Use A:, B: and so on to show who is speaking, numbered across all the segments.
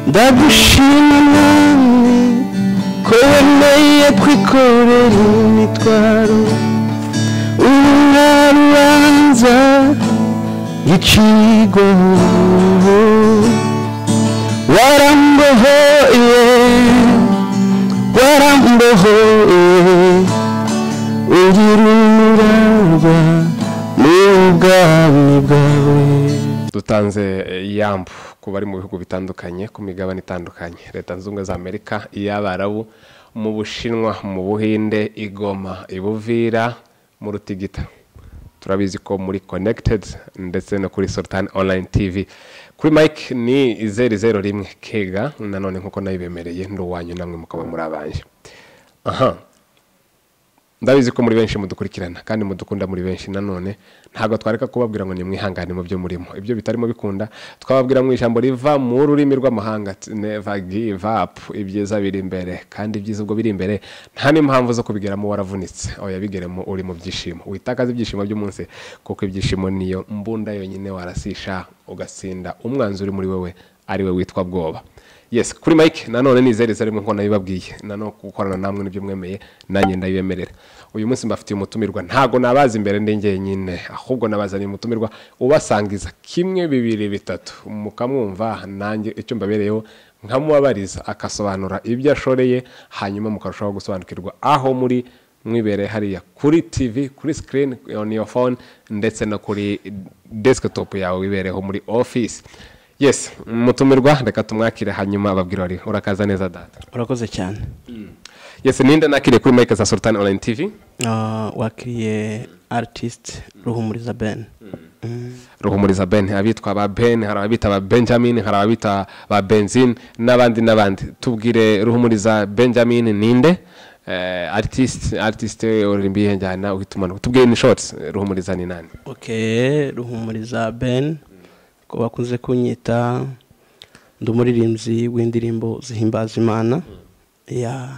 A: ndagushima namwe ko wemeye kwikorera imitwaro urubanza gicigwaho warambohoye warambohoye ugira umurava mu bwami bwawe
B: dutanze eh, yambu ku bari mu bihugu bitandukanye ku migabane itandukanye leta zunze ubumwe za amerika iy'abarabu mu bushinwa mu buhinde igoma ibuvira mu rutigita turabizi ko muri connected ndetse no kuri sultan online tv kuri mike ni zeru zeru rimwe kega nanone nkuko nayibemereye ndi uwanyu namwe mukaba muri abanje aha ndabizi ko muri benshi mudukurikirana kandi mudukunda muri benshi nanone ntabwo twareka kubabwira ngo nimwihangane mu byo murimo ibyo bitarimo bikunda twababwira mu ijambo riva mu rurimi rw'amahanga t- never give up ibyiza biri imbere kandi ibyiza ubwo biri imbere nta n'impamvu zo kubigeramo waravunitse oya bigeremo uri mu byishimo witakaze ibyishimo by'umunsi kuko ibyishimo niyo mbunda yonyine warasisha ugasinda umwanzi uri muri wewe ari we witwa bwoba yes kuri mike nanone nizereza rimwe nko nabibabwiye nanone gukorana namwe nibyo mwemeye nanjye ndabibemerera uyu munsi mbafitiye umutumirwa ntago nabaza imbere ndi njyenyine ahubwo nabazaniye umutumirwa ubasangiza kimwe bibiri bitatu mukamwumva nanjye icyo mbabereyeho nkamubabariza akasobanura ibyo ashoreye hanyuma mukarushaho gusobanukirwa aho muri mwibereye hariya kuri tv kuri screen on your phone ndetse no kuri desktop yawe wibereyeho muri office yes mutumirwa reka tumwakire hanyuma ababwira bari urakaza neza data
C: urakoze cyane
B: yes ninde nakiriye kuri mike za sultan online tv
C: Ah, wakiriye artist ruhumuriza ben
B: ruhumuriza ben abitwa ba ben hari ababita ba benjamin hari ababita ba benzin n'abandi n'abandi tubwire ruhumuriza benjamin ninde eh, artist artist uri mbihe njyana uhitumana tubwire ni shorts ruhumuriza ni nani
C: ok ruhumuriza ben ko bakunze kunyita ndi umuririmbyi w'indirimbo zihimbaza imana ya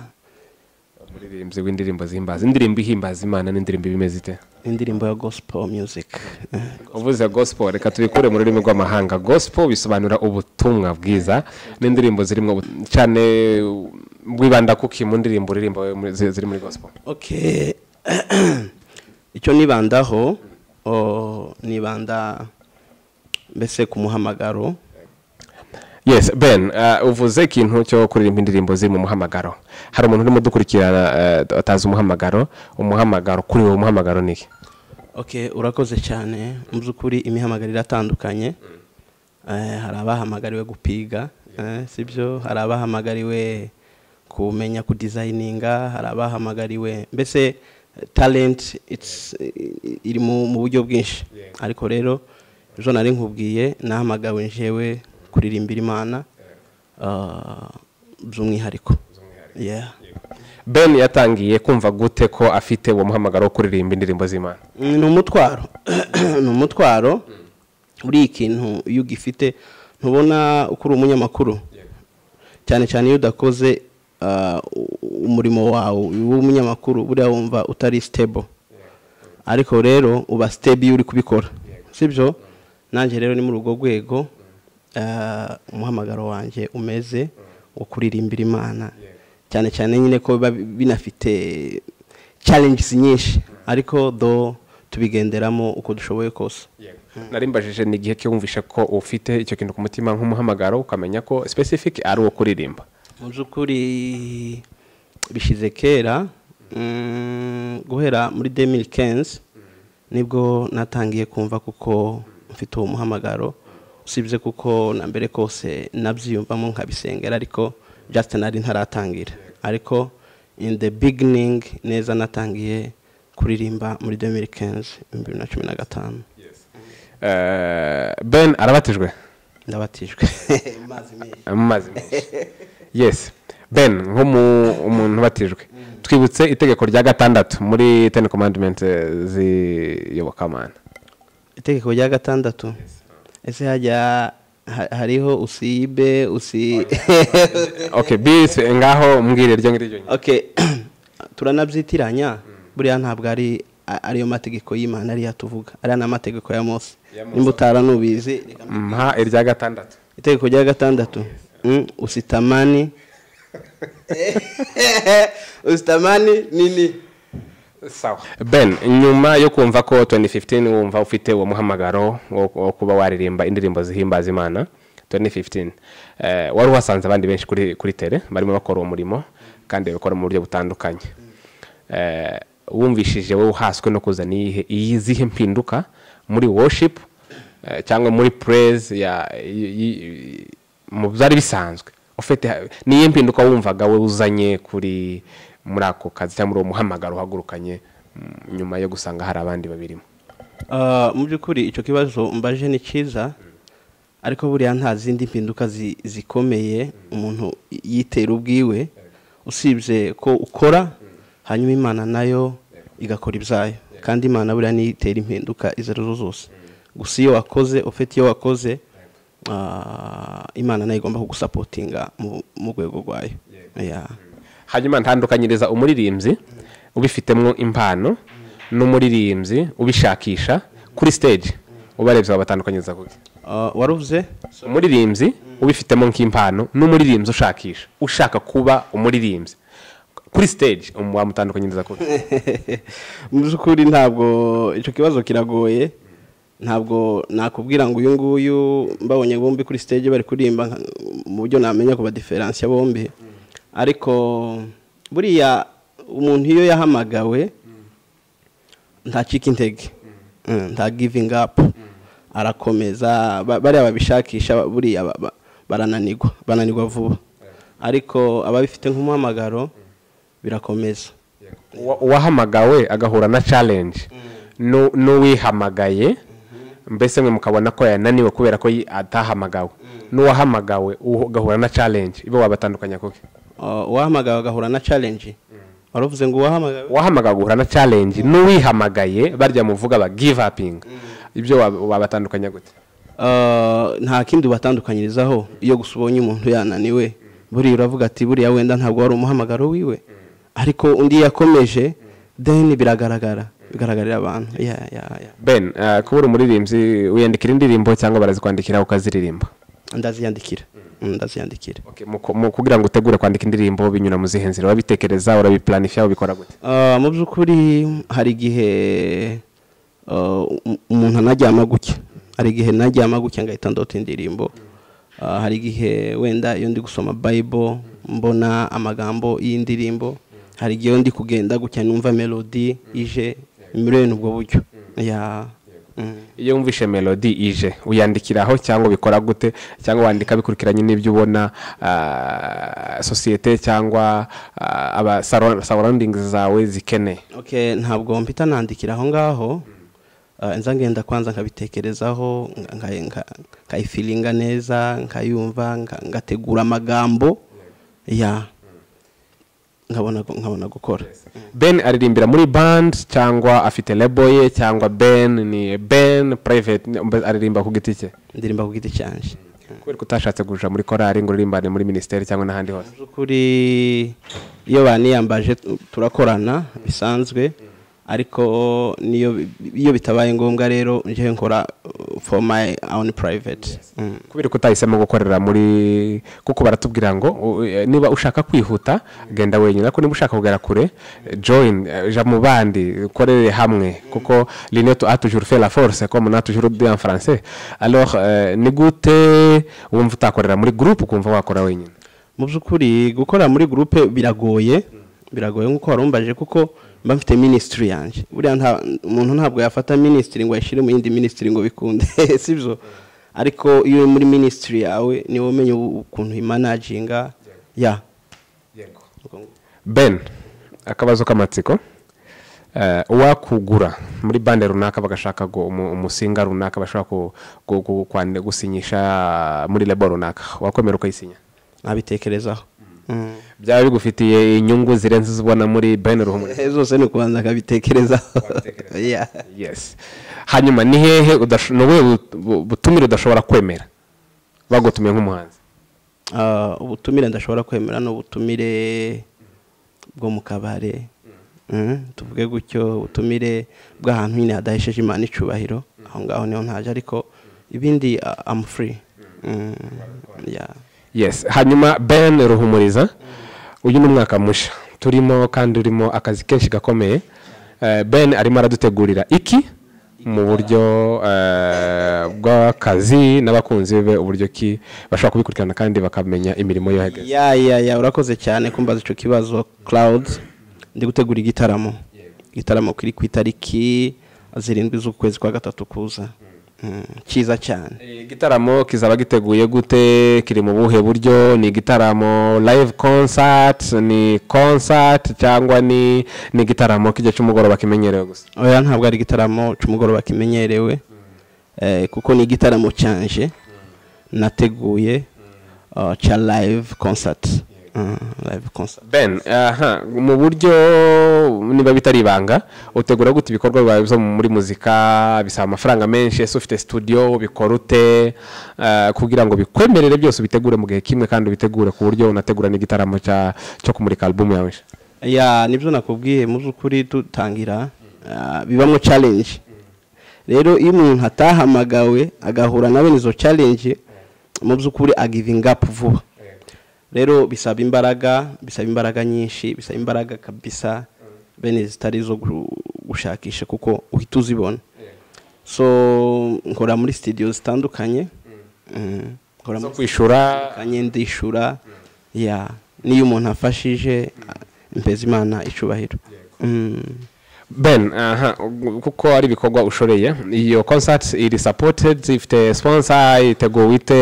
B: umuririmbyi w'indirimbo zihimbaza indirimbo ihimbaza imana n'indirimbo ibimeze ite
C: indirimbo ya gospel music Eh,
B: uvuze gospel reka tubikure mu rurimi rw'amahanga gospel bisobanura ubutumwa bwiza n'indirimbo zirimo ubu- cyane uh, wibanda kuki mu ndirimbo uririmba wowe muri- zi- ziri muri gospel
C: ok icyo nibandaho o, nibanda mbese ku muhamagaro
B: yes ben uh, uvuze ikintu cyo kuririmba indirimbo ziri mu muhamagaro hari umuntu urimo udukurikirana uh, atazi umuhamagaro umuhamagaro kuri uwo muhamagaro ni iki
C: ok urakoze cyane mu by'ukuri imihamagaro iratandukanye Eh, hari abahamagariwe gupiga eh, si byo hari abahamagariwe kumenya kudizayininga hari abahamagariwe mbese eh, talent it's, eh, iri mu mu buryo bwinshi ariko rero ejo nari nkubwiye nahamagawe njewe kuririmbira imana ah, by'umwihariko Yeah.
B: ben yatangiye kumva gute ko afite uwo muhamagaro wo kuririmba indirimbo z'imana
C: Mm, ni umutwaro ni umutwaro buriya ikintu iyo ugifite ntubona uko uri umunyamakuru cyane cyane iyo udakoze ah, u- umurimo wawe w'umunyamakuru buriya wumva utari stable ariko rero uba stable iyo uri kubikora sibyo nanjye rero ni muri urwo rwego ah, umuhamagaro wanjye umeze wo kuririmbira imana cyane cyane nyine ko biba binafite challenges nyinshi ariko do tubigenderamo uko dushoboye kose
B: narimbajije ni igihe cyumvishe ko ufite icyo kintu ku mutima nk'umuhamagaro ukamenya ko specific ari uwo kuririmba
C: mu by'ukuri bishyize kera mm, guhera muri 2015 nibwo natangiye kumva kuko mfite uwo muhamagaro usibye kuko na mbere kose nabyiyumvamo nkabisengera ariko just nari ntaratangira ariko in the beginning neza natangiye kuririmba muri 2015 2015
B: Eh, ben arabatijwe
C: ndabatijwe amazi menshi
B: amazi menshi yes ben nk'umuntu ubatijwe twibutse itegeko rya gatandatu muri ten commandment z'iyobokamana
C: itegeko rya gatandatu ese hajya ha- hariho usibe usi
B: okay bise ngaho mbwire ryo ngiryo nyine.
C: okay turanabyitiranya buriya ntabwo ari a- ariyo mategeko y'imana ariyo tuvuga ariya ni amategeko ya mose
B: Ya Mose.
C: nimba utaranubizi
B: mpa irya gatandatu
C: itegeko rya gatandatu Mm, usitamani usitamani nini
B: sawa ben nyuma yo kumva ko 2015 wumva ufite uwo muhamagaro wo wo kuba waririmba indirimbo zihimbaza imana 2015 eh, wari wasanze abandi benshi kuri kuri tere barimo bakora uwo murimo kandi bakora mu buryo butandukanye eh, wumvishije wowe uhaswe no kuzana iyihe iyizihe mpinduka muri worship eh, cyangwa muri praise ya y- y- mu byari bisanzwe ufite niyo mpinduka wumvaga we uzanye kuri muri ako kazi cyangwa muri uwo muhamagaro uhagurukanye mm, nyuma yo gusanga hari abandi babirimo
C: Ah, mu by'ukuri icyo kibazo mbaje ni cyiza ariko buriya nta zindi mpinduka zi- zikomeye umuntu yitera ubwiwe usibye ko ukora hanyuma imana nayo igakora ibyayo kandi imana buriya niyo itera impinduka izo ari zo zose gusa iyo wakoze ufite iyo wakoze ah, imana nayo igomba kugusapotinga mu- mu rwego rwayo Yeah.
B: hanyuma ntandukanyiriza umuririmbyi ubifitemo impano n'umuririmbyi ubishakisha kuri stage ubarebye wabatandukanyiriza kuki
C: Ah, waruvuze
B: umuririmbyi ubifitemo nk'impano n'umuririmbyi ushakisha ushaka kuba umuririmbyi kuri stage um- wamutandukanyiriza kuki
C: mu by'ukuri ntabwo icyo kibazo kiragoye ntabwo nakubwira ngo uyu nguyu mbabonye bombi kuri stage bari kuririmba nka- mu buryo namenya kuba diferansiya bombi ariko buriya umuntu iyo yahamagawe ntacika intege Mm, nta giving up arakomeza ba- bariya babishakisha buriya ba- ba- barananirwa bananirwa vuba ariko ababifite nk'umuhamagaro birakomeza
B: Uwa- uwahamagawe agahura na challenge n'u- n'uwihamagaye mbese mwe mukabona ko yananiwe kubera ko yi- atahamagawe n'uwahamagawe uhu- ugahura na challenge ibo wabatandukanya kuki
C: Uh, uwahamagawe agahura na challenge waravuze ngo uwahamagawe
B: uwahamagawe agahura na challenge n'uwihamagaye barya muvuga ba give uping ibyo wab- wabatandukanya gute
C: Uh, nta kindi ubatandukanyirizaho iyo gusa ubonye umuntu yananiwe buriya uravuga ati buriya wenda ntabwo wari umuhamagaro wiwe ariko undi yakomeje then biragaragara bigaragarira abantu Yeah, yeah, yeah.
B: ben eh, kuba uri umuririmbyi wiyandikira indirimbo cyangwa barazikwandikira ukaziririmba
C: ndaziyandikira Mm, ndaziyandikira
B: Okay, mu ku- mu kugira ngo utegure kwandika indirimbo binyura mu zihe nzira urabitekereza urabiplanifya ubikora gute
C: Uh, mu by'ukuri hari igihe uh, um- umuntu anaryama gutya hari igihe naryama gutya ngahita ndota indirimbo Uh, hari igihe wenda iyo ndi gusoma bible mbona amagambo y'indirimbo hari igihe iyo ndi kugenda gutya numva melody ije muri ubwo buryo ya Mm.
B: iyo wumvishe melodi ije uyandikiraho cyangwa ubikora gute cyangwa wandika bikurikiranye n'ibyo ubona ah, sosiyete cyangwa ah, aba surroundings zawe zikeneye
C: okay ntabwo mpita nandikira aho ngaho Ah, nza ngenda kwanza nkabitekerezaho nka- nka- nka- nkayifilinga neza nkayumva nka- ngategura amagambo ya nkabona gu- nkabona gukora
B: ben aririmbira muri band cyangwa afite lebo ye cyangwa ben ni ben private ni- mbe- aririmba ku giti cye
C: indirimbo ku giti cyanjye
B: kubera ko utashatse kuja muri korali ngo uririmbane muri minisiteri cyangwa n'ahandi hose
C: mu by'ukuri iyo baniyambaje tu- turakorana bisanzwe ariko niyo bi- iyo bitabaye ngombwa rero njyewe nkora uh, for my own private Mm.
B: kubera ko utahisemo gukorera muri kuko baratubwira ngo u- e, niba ushaka kwihuta genda wenyine ariko niba ushaka kugera kure e, join e, ja mu bandi ukorere hamwe kuko linet a toujours fait la force comme on a toujours dit en français alors e, ni gute wumva utakorera muri groupe ukumva wakora wenyine
C: mu by'ukuri gukorera muri gurupe biragoye biragoye nk'uko warumbaje kuko mba mfite minisitiri yanjye buriya nta umuntu ntabwo yafata minisitiri ngo ayishyire mu yindi minisitiri ngo bikunde si byo ariko iyo uri muri minisitiri yawe niwe umenya ubu- ukuntu imanaginga ya
B: ben akabazo k'amatsiko Eh, uwakugura muri bande runaka bagashaka gu- umu- umusinga runaka bashobora ku- ku- ku- kwandi- gusinyisha muri lebo runaka wakwemera ukayisinya
C: nkabitekerezaho Mm.
B: byaba bigufitiye inyungu zirenze izo ubona muri ben ruhumuriza
C: zose ni ukubanza akabitekerezaho Yeah.
B: yes hanyuma ni hehe udash- ni ubuhe bu- bu- butumire udashobora kwemera bagutumiye nk'umuhanzi
C: Ah, ubutumire ndashobora kwemera ni ubutumire bwo mu kabare Mm, tuvuge gutyo ubutumire bw'ahantu nyine hadahesheje imana icubahiro aho ngaho niho ntaje ariko ibindi ah, I'm free Mm, yeah.
B: yes hanyuma ben ruhumuriza uyu ni umwaka mushya turimo kandi urimo akazi kenshi gakomeye Eh, ben arimo aradutegurira iki mu buryo eh, bw'akazi n'abakunzi be uburyo ki bashobora kubikurikirana kandi bakamenya imirimo yo hageze
C: ya ya ya urakoze cyane kumbaza icyo kibazo clouds ndi gutegura igitaramo igitaramo kiri ku itariki zirindwi z'ukwezi kwa gatatu kuza Mm, cyiza cyane
B: igitaramo kizaba giteguye gute kiri mu buhe buryo ni igitaramo live concert ni concert cyangwa ni ni igitaramo k'igihe cy'umugoroba kimenyerewe gusa
C: oya ntabwo ari igitaramo cy'umugoroba kimenyerewe eh, kuko ni igitaramo cyanje nateguye uh, cya live concert Mm, live concert
B: ben aha mu buryo niba bitari ibanga utegura gute ibikorwa bibaye byo muri muzika bisaba amafaranga menshi ese ufite studio bikora ute eh, kugira ngo bikwemerere byose ubitegure mu gihe kimwe kandi ubitegure ku buryo unategura n'igitaramo cya- cyo kumurika album yawe nshya
C: ya nibyo nakubwiye mu by'ukuri dutangira ah, bibamo challenge rero iyo umuntu atahamagawe agahura na bene izo challenge mu by'ukuri agivinga up vuba rero bisaba imbaraga bisaba imbaraga nyinshi bisaba imbaraga kabisa bene zitari izo gu- gushakisha kuko uhita uzibona so nkora muri studio zitandukanye Mm, nkora
B: zo
C: muri
B: kwishura
C: kanye ndishura ya niyo umuntu afashije impeza imana icubahiro Mm.
B: ben aha ugu- kuko ari ibikorwa ushoreye iyo concert iri supported ifite sponsor iteguwe ite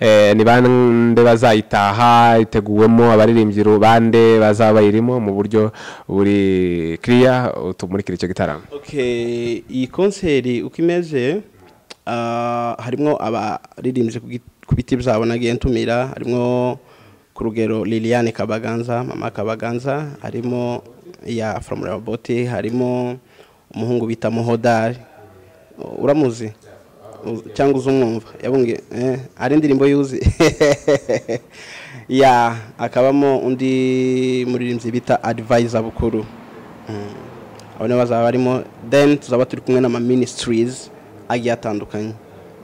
B: eh, ni bande bazayitaha iteguwemo abaririmbyi ru- bande bazaba bayirimo mu buryo buri clear utumurikira icyo gitaramo
C: Okay, iyi konseri uko imeze ah, harimo abaririmbyi ku gi- ku biti byabo nagiye ntumira harimo ku rugero liliane kabaganza mama kabaganza harimo ya from raboti harimo umuhungu bita muhodari uramuzi Uzi- cyangwa uzi umwumva yabunge eh, hari indirimbo yuzi ya akabamo undi muririmbyi bita advisor bukuru Mm. abo nibo bazaba barimo then tuzaba turi kumwe n'ama ministries agiye atandukanye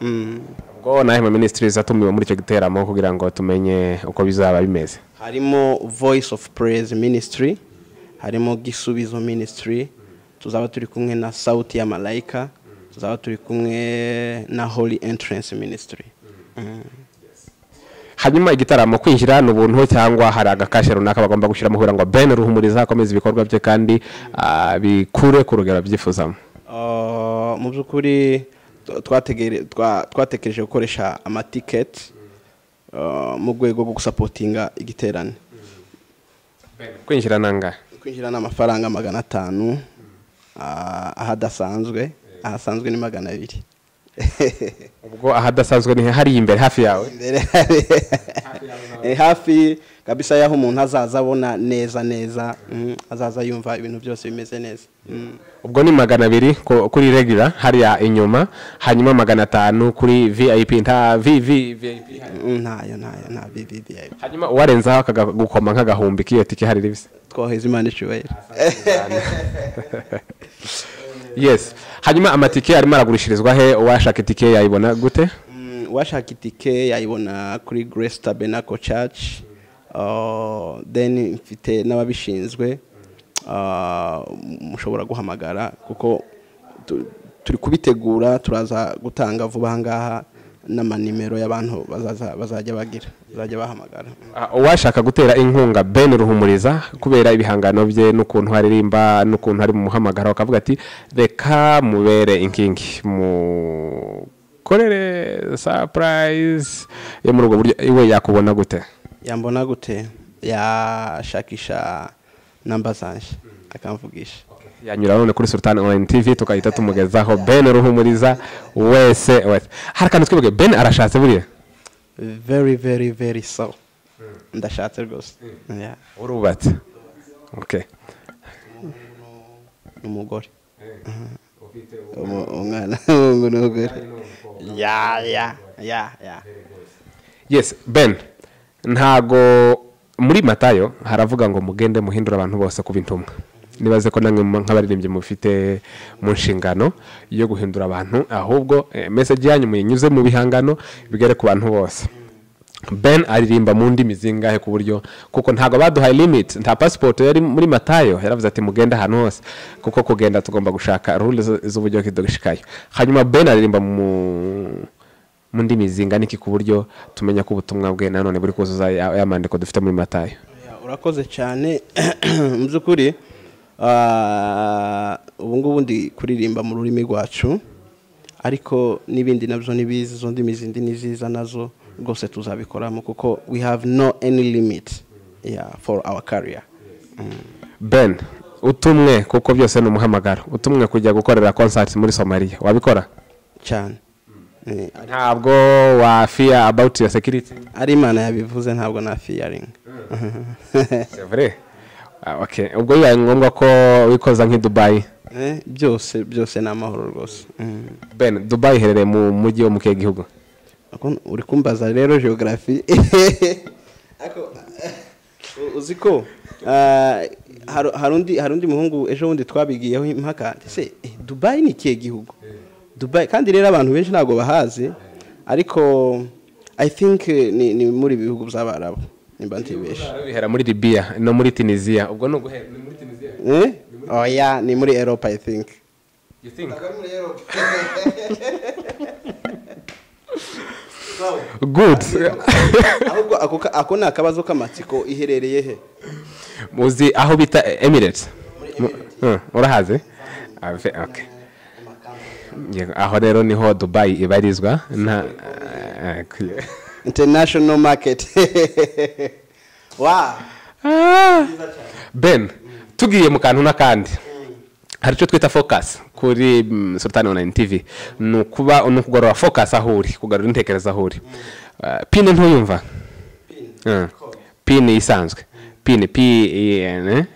C: Mm.
B: ubwo nawe ma ministries atumiwe muri icyo giteramo kugira ngo tumenye uko bizaba bimeze
C: harimo voice of praise ministry harimo gisubizo ministry tuzaba turi kumwe na sauti ya malayika tuzaba turi kumwe na holy entrance ministry Mm.
B: hanyuma igitaramo kwinjira ni ubuntu cyangwa hari agakashe runaka bagomba gushyiramo kugira ngo ben ruhumuriza akomeze ibikorwa bye kandi ah, bikure ku rugero abyifuzamo
C: Uh, mu by'ukuri t- twategere- twa- twatekereje gukoresha amatiketi uh, mu rwego rwo gusapotinga igiterane
B: kwinjira nanga
C: kwinjira ni amafaranga magana atanu ah, ahadasanzwe ahasanzwe ni magana abiri
B: ubwo ahadasanzwe ni he? hariya imbere hafi yawe
C: Imbere hari- Eh, hafi kabisa y'aho umuntu azaza abona neza neza mm, azaza yumva ibintu byose bimeze neza Mm.
B: ubwo ni magana abiri ku- kuri regular hariya inyuma hanyuma magana atanu kuri vip nta vv vip
C: Mm, ntayo ntayo nta bibi
B: hanyuma uwarenzaho akagukoma nk'agahumbi k'iyo tike hari ribisi
C: twoheza imana icyubahiro
B: yes hanyuma amatike arimo aragurishirizwa he uwashaka itike yayibona gute
C: Mm, uwashaka itike yayibona kuri grace tabernacle church Uh, then mfite n'ababishinzwe Uh, mushobora guhamagara kuko tu- turi kubitegura turaza gutanga vuba aha ngaha n'amanimero y'abantu bazaza- bazajya bagira bazajya bahamagara
B: Ah, uwashaka gutera inkunga ben ruhumuriza kubera ibihangano bye n'ukuntu aririmba n'ukuntu ari mu muhamagaro akavuga ati reka mubere inkingi mukorere surprise yo muri ubwo buryo iwe yakubona gute
C: yambona gute yashakisha namba zanje akamvugisha
B: yanyura none kuri sultan online tv tukahita tumugezaho ben ruhumuriza wese wese hari akantu twibuge ben arashatse buriya
C: very very very so ndashatse rwose Yeah.
B: urubatse okay.
C: n'umugore Umu- umwana w'umuhungu n'umugore ya ya ya ya
B: yes ben ntago muri matayo haravuga ngo mugende muhindura abantu bose kuba intumwa nibaze ko namwe mu- nk'abaririmbyi mufite mu nshingano yo guhindura abantu ahubwo eh, message yanyu muyinyuze mu bihangano bigere ku bantu bose ben aririmba mu ndimi zingahe ku buryo kuko ntabwo baduhaye limit nta pasipoti yari muri matayo yaravuze ati mugende ahantu hose kuko kugenda tugomba gushaka rule z'uburyo kidushikayo hanyuma ben aririmba mu mu ndimi zingana iki ku buryo tumenya ko ubutumwa bwe nanone buri kuzuza ya ya mandiko dufite muri matayo
C: Oya, urakoze cyane mu by'ukuri ah, ubu ngubu ndi kuririmba mu rurimi rwacu ariko n'ibindi nabyo ni biza izo ndimi zindi ni ziza nazo rwose tuzabikoramo kuko we have no any limit yeah, for our career
B: ben utumwe kuko byose ni umuhamagaro utumwe kujya gukorera konsati muri somaliya wabikora
C: cyane Eh, ari-
B: ntabwo wafiya abawuti ya sekiriti
C: ari imana yabivuze ntabwo na fiyaringi
B: C'est vrai. Ah, ok. ubwo bibaye ngombwa ko wikoza nk'i dubayi
C: byose byose ni amahoro rwose Mm.
B: ben dubayi iherereye mu mujyi wo mu kihe gihugu
C: Ako- uri kumbaza rero geogarafi Ako- u- uzi ko ah, haru- hari undi- hari undi muhungu ejo bundi twabigiyeho impaka ese eh, dubayi ni ikihe gihugu dubayi kandi rero abantu benshi ntabwo bahazi ariko i think eh, ni ni muri ibi bihugu by'abarabu nimba ntibeshe
B: bihera muri libiya no muri tunisiya ubwo ni uguhera ni muri tunisiya
C: Eh? oya ni muri eropa i think
B: You think? good
C: ahubwo ako ka- ako ni akabazo k'amatsiko iherereye he
B: uzi aho bita emirates Mu- Hmm, urahazi Ah, fe- okay. Yego, aho rero niho dubayi ibarizwa nta ah, ok.
C: international market wa
B: Ah. ben tugiye mu kantu n'akandi hari icyo twita focus kuri mm, sultani online tv ni ukuba ni ukugorora focus aho uri kugarura intekerezo aho uri Ah, pine ntuyumva Ah, pine isanzwe pine pine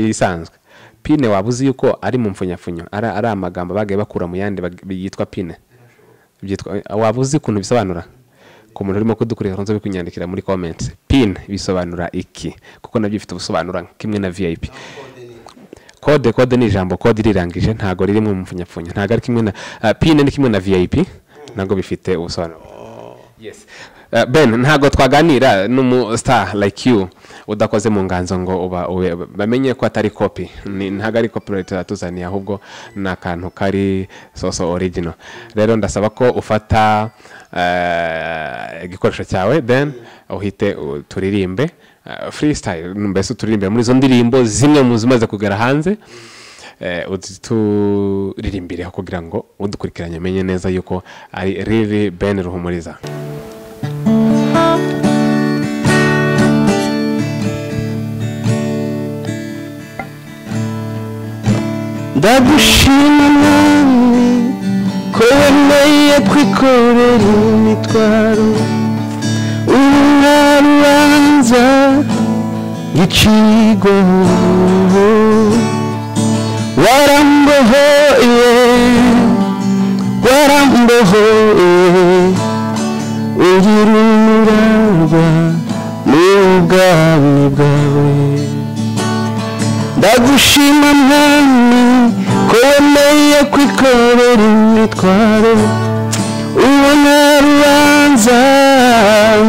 B: isanzwe pine waba uzi yuko ari mu mfunyafunyo ari ari amagambo bagaye bakura mu yandi bag- yitwa pine byitwa waba uzi ukuntu bisobanura ku muntu urimo kudukurikira nzo bikunyandikira muri comment pin bisobanura iki kuko nabyo bifite ubusobanuro kimwe na vip kode kode ni ijambo kode irirangije ntabwo riri mu mfunyapfunya ntabwo ari kimwe na ah, pin ni kimwe na vip ntabwo bifite ubusobanuro yes Ah, ben ntabwo twaganira n'umu star like you udakoze mu nganzo ngo uba ube bamenye ko atari copy Ni- ntabwo ari copy leta yatuzaniye ahubwo ni akantu kari soso original rero ndasaba ko ufata eh, igikoresho cyawe then uhite uh, turirimbe ah, freestyle mbese uturirimbe muri izo ndirimbo zimwe mu zimaze kugera hanze eh, uzituririmbire kugira ngo udukurikiranye amenye neza yuko ari riri ben ruhumuriza
A: ndagushima nawe ko wemeye kwikorera imitwaro urura rubanza gicirwa warambohoye warambohoye ugira umurarwa n'ubwami bwawe ndagushima mwami ko wemeye kwikorera imitwaro ubona rubanza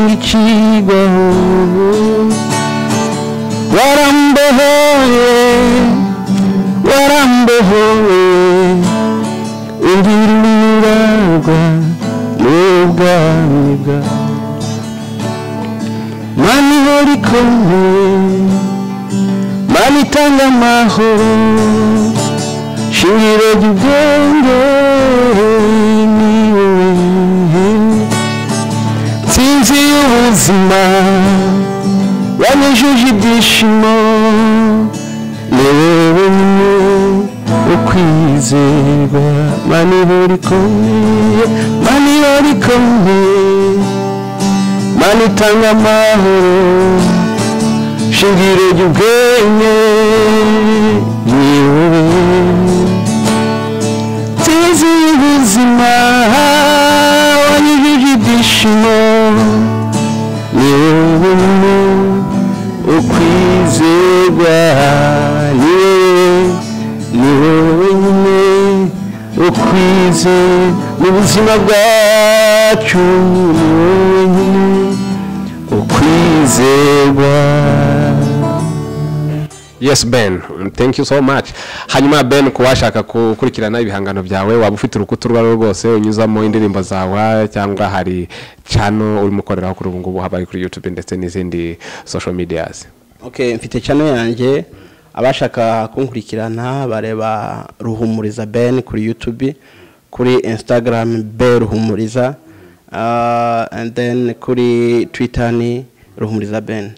A: ngicirwa warambohoye warambohoye ubirurarwa n'ubwami bwawe mani ihora ikomeye Mami itanga amahoro shingiro ry'ubwenge ni wowe nsinzi y'ubuzima yanyujuje ibyishimo ni wowe wenyine ukwizerwa mani ihora ikomeye mani ihora ikomeye mani itanga amahoro shingiro ry'ubwenge ni wowe nzizi y'ubuzima wanyujije ibyishimo ni wowe ukwizerwa ni wowe ni wowe nyine ukwize mu buzima bwacu ni wowe nyine kwizerwa
B: yes ben thank you so much hanyuma ben ku washaka gukurikirana ibihangano byawe waba ufite urukuta urwo ari rwo rwose unyuzamo indirimbo zawe cyangwa hari cano urimo ukoreraho kuri ubu ngubu habaye kuri youtube ndetse n'izindi social medias
C: okay mfite channel yanjye abashaka kunkurikirana bareba ruhumuriza ben kuri youtube kuri instagram b ruhumuriza ah, and then kuri twitter ni ruhumuriza ben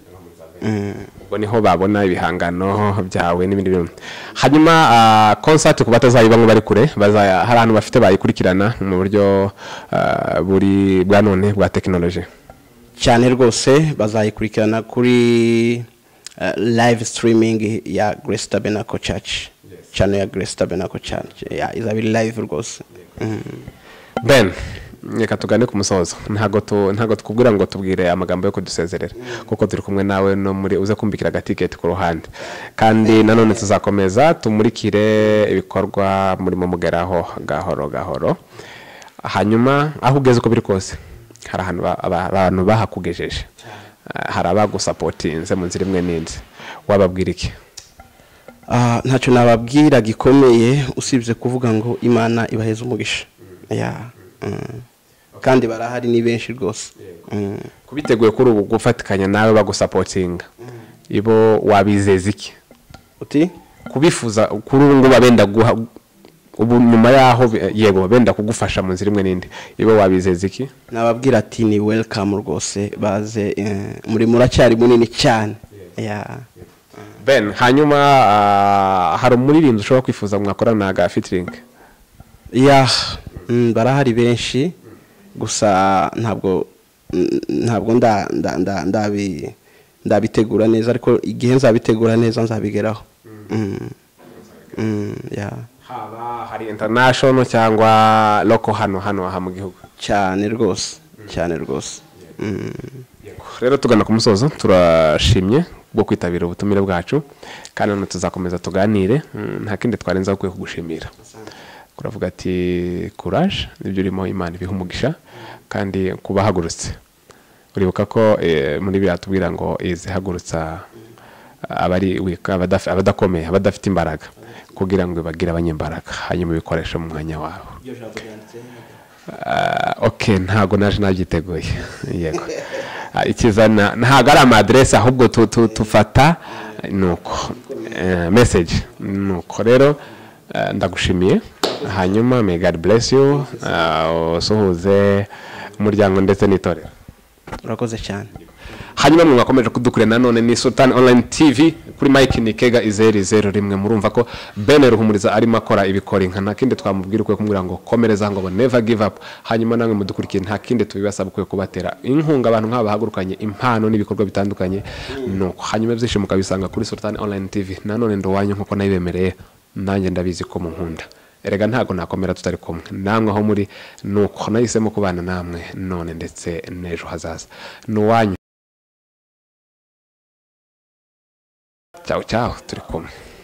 C: Mm.
B: ubwo niho babona ibihangano byawe n'ibindi bintu hanyuma ah, concert ku batazayiba ngo bari kure bazaya- hari ahantu bafite bayikurikirana mu buryo ah, buri bwa none bwa tekinoloji
C: cyane rwose bazayikurikirana kuri eh, live streaming ya grace tabernacle church channel ya grace tabernacle church Yeah, izaba iri live rwose Mm.
B: ben reka tugane ku musozo ntabwo tu- ntabwo twubwira ngo tubwire amagambo yo kudusezerera kuko turi kumwe nawe no muri uze kumvikira agatiketi ku ruhande kandi nanone tuzakomeza tumurikire ibikorwa murimo mugeraho gahoro gahoro hanyuma aho ugeze uko biri kose hari ahantu ba- aba- abantu bahakugejeje Ah, hari abagusapotinze mu nzira imwe n'indi wababwira iki
C: Ah, ntacyo nababwira gikomeye usibye kuvuga ngo imana ibaheze umugisha Yeah. Mm. kandi barahari ni benshi rwose Mm.
B: kubiteguye kuri ubu gufatikanya nawe bagusapotinga ibo wabizeza iki
C: uti
B: kubifuza kuri ubu ngubu benda guha ubu nyuma yaho bi- yego benda kugufasha mu nzira imwe n'indi ibo wabizeza iki
C: nababwira ati ni welcome rwose baze eh, muri muracyari munini cyane Yeah.
B: ben hanyuma ah, hari umuririmbyi ushobora kwifuza mwakorana ga featuring
C: Yeah, mm, barahari benshi gusa ntabwo mm, ntabwo nda- nda- nda- ndabi- ndabitegura neza ariko igihe nzabitegura neza nzabigeraho Mm. Mm, yeah.
B: haba hari international cyangwa loko hano hano aha mu gihugu
C: cyane rwose cyane rwose
B: rero tugana ku musozo turashimye bwo kwitabira ubutumire bwacu kandi nanone tuzakomeza tuganire mm, nta kindi twarenza ukwiye kugushimira kuravuga ati courage nibyo urimo imana ibiha umugisha kandi kubahagurutse uribuka ko eh, muri biriya tubwira ngo izihagurutsa abari weak, abadaf- abadakomeye abadafite imbaraga kugira ngo bagire abanyembaraga hanyuma ubikoreshe mu mwanya wawe Ah, ok ntabwo naje nabyiteguye yego Ah, ikizana ntabwo ari amadiresi ahubwo tu- tu- tufata nuko Eh, message nuko rero eh, ndagushimiye hanyuma may god bless you ah, usuhuze umuryango ndetse n'itorero
C: urakoze cyane
B: hanyuma mwe mwakomeje kudukurira nanone ni sultan online tv kuri mike nikega izeri zeru rimwe murumva ko bene ruhumuriza arimo akora ibikora inka nta kindi twamubwira ukwiye kumubwira ngo komereza ngo never give up hanyuma namwe mudukurikiye nta kindi tubibasaba ukwiye kubatera inkunga abantu nk'aba bahagurukanye impano n'ibikorwa bitandukanye nuko hanyuma ibyishimo ukabisanga kuri sultan online tv nanone ndowanyu nk'uko nayibemereye nanjye ndabizi ko munkunda erega ntabwo nakomera tutari kumwe namwe aho muri nuko nahisemo kubana namwe none ndetse n'ejo hazaza ni uwanyu cyawe cyawe turi kumwe